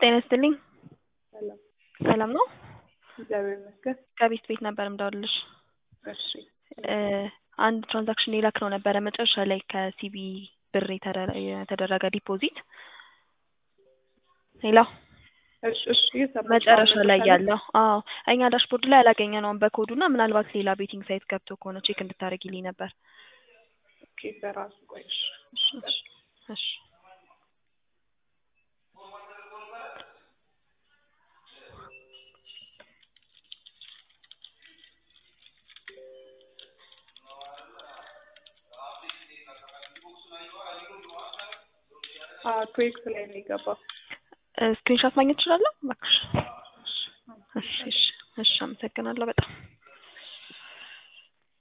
ጤና ይስጥልኝ። ሰላም ሰላም ነው? እግዚአብሔር ይመስገን። ከቤት ቤት ነበር የምደውልልሽ። እሺ እ አንድ ትራንዛክሽን የላክነው ነበረ መጨረሻ ላይ ከሲቢ ብር የተደረ- የተደረገ ዲፖዚት ሄሎ እሺ እሺ እየሰማሁሽ ነው። መጨረሻ ላይ መጨረሻ ያለው አዎ እኛ ዳሽቦርድ ላይ አላገኘነውም በኮዱ እና ምናልባት ሌላ ቤቲንግ ሳይት ገብቶ ከሆነ ቼክ እንድታደርጊልኝ ነበር። ኦኬ በራሱ ቆይ እሺ እሺ እሺ እሺ አዎ ትዌክስ ላይ ነው የገባው። ስክሪንሾት ማግኘት እችላለሁ? እባክሽ። እሺ እሺ እሺ አመሰግናለሁ በጣም